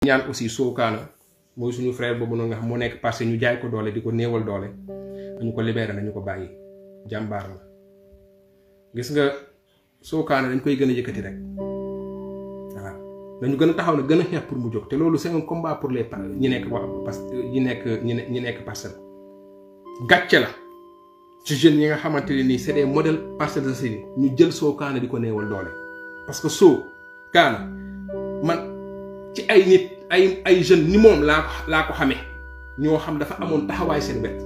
ñaan aussi Sokana mooy suñu frère boobu noonu nga xam moo nekk parce que ñu jaay ko doole di ko néewal doole nañu ko libéré nañu ko bàyyi jàmbaar la gis nga Sokana dañ koy gën a yëkkati rek waaw dañu gën a taxaw ne gën a xeex pour mu jóg te loolu c'est un combat pour les ñi nekk wax parce que ñi nekk ñi ne ñi nekk parcelle gàcce la ci jeunes yi nga xamante ne nii c'est des modèles Parcelles Assainies ñu jël Sokana di ko néewal doole parce que Sokana man ci ay nit ay ay jeunes ni moom laa ko laa ko xamee ñoo xam dafa amoon taxawaay seen wet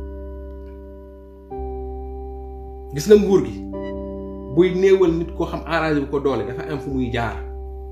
gis nga nguur gi buy néewal nit koo xam arrangé bu ko doole dafa am fu muy jaar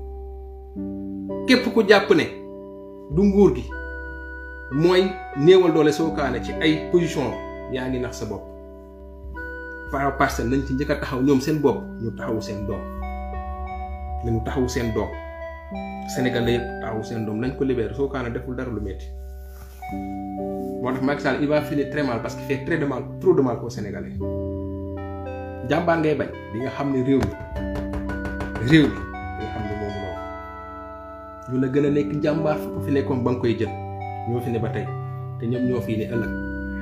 képp ku jàpp ne du nguur gi mooy néewal doole Sokana ci ay position yaa ngi nax sa bopp par parcelle nañ ci njëkk a taxaw ñoom seen bopp ñu taxawu seen doom nañu taxawu seen doom Sénégal la yëpp taxawu seen doom nañ ko libéré Sokana deful dara lu métti moo tax Macky Sall il va finir très mal parce qu'il fait très de mal trop de mal aux Sénégalais jàmbaar ngay bañ di nga xam ne réew mi réew mi di nga xam ne moom loolu ñu la gën a nekk jàmbaar fu ko fi nekkoon ba nga koy jël ñoo fi ne ba tey te ñoom ñoo fii ne ëllëg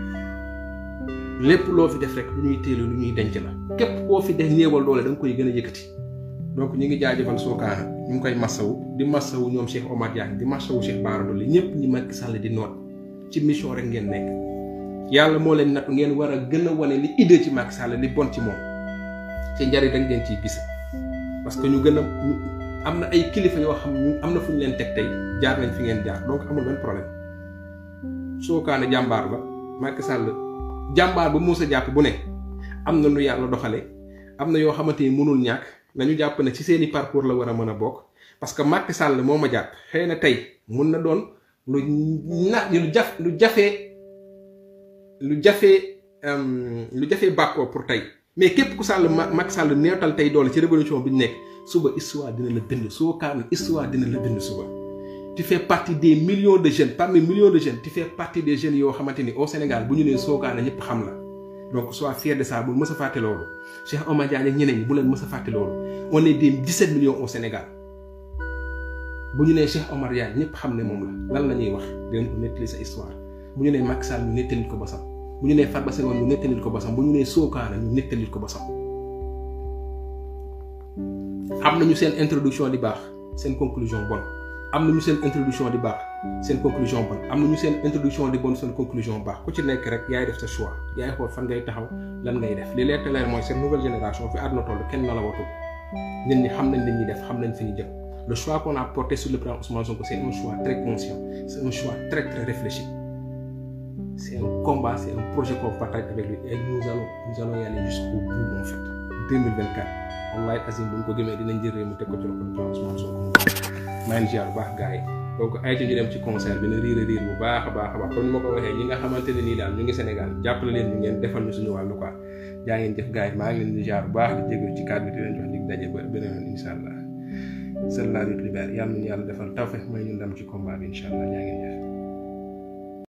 lépp loo fi def rek lu ñuy téelu lu ñuy denc la képp koo fi def néewal doole da nga koy gën a yëkkati donc ñu ngi jaajëfal Sokana ñu ngi koy massawu di massawu ñoom Cheikh Omar Diagne di massawu Cheikh Bara Dolly ñëpp ñi Macky Sall di noot ci mission rek ngeen nekk yàlla moo leen nattu ngeen war a gën a wane li idée ci Macky Sall li bon ci moom ci njariñ rek ngeen ciy gis parce que ñu gën a am na ay kilifa yoo xam ñu am na fu ñu leen teg tey jaar nañ fi ngeen jaar donc amul benn problème Sokana jàmbaar la Macky Sall jàmbaar ba Moussa jàpp bu ne am na lu yàlla doxale am na yoo xamante ni mënul ñàkk nañu jàpp ne ci seeni parcours la war a mën a bokk parce que Macky Sall moo ma jàpp xëy na tey mun na doon lu na lu jaf lu jafee lu jafee lu jafee bàkkoo pour tey mais képp ku Sall Macky Sall neetal tey doole ci révolution bi ñu nekk suba histoire dina la bind Sokana histoire dina la bind suba tu fais partie des millions de jeunes parmi millions de jeunes tu fais partie des jeunes yoo xamante ni au Sénégal bu ñu nee Sokana ñëpp xam la donc sois fier de ça bu mës a fàtte loolu Cheikh Omar Diagne ak ñeneen ñi bu leen mës a fàtte loolu on est des 17 millions au Sénégal bu ñu nee Cheikh Omar Diagne ñëpp xam ne moom la lan la ñuy wax dinañ ko nettali sa histoire bu ñu nee Macky Sall ñu nettalil ko basam bu ñu nee Farba Senghor ñu nettalil ko basam bu ñu nee Sokana ñu nettalil ko basam am nañu seen introduction di baax seen conclusion bon am nañu seen introduction di baax seen conclusion bon am nañu seen introduction di bon seen conclusion baax ku ci nekk rek yaay def sa choix yaay xool fan ngay taxaw lan ngay def li leer te leer mooy seen nouvelle génération fi àdduna toll kenn na la watul nit ñi xam nañ li ñuy def xam nañ fi ñu jëm le choix qu'on a porté sur le plan Ousmane Sonko c'est un choix très conscient c'est un choix très très réfléchi c'est un combat c'est un projet qu'on partage avec lui et nous allons nous allons y aller jusqu'au bout en fait 2024 wallahi azim bu ñu ko gëmee dinañ jël réew mi teg ko ci loxo Ousmane Sonko maa ngi ziar bu baax gars yi donc ay ci ñu dem ci concert bi na riir a riir bu baax a baax a baax comme ni ma ko waxee ñi nga xamante ne nii daal ñu ngi Sénégal jàppale leen ñu ngeen defal ñu suñu wàllu quoi jaa ngeen jëf gars yi maa ngi leen di ziar bu baax di jégalu ci kàddu bi di leen jox dig daje ba beneen yoon incha allah seul la lutte libère yàlla nañu yàlla defal tawfeex may ñu ndam ci combat bi incha allah jaa ngeen jëf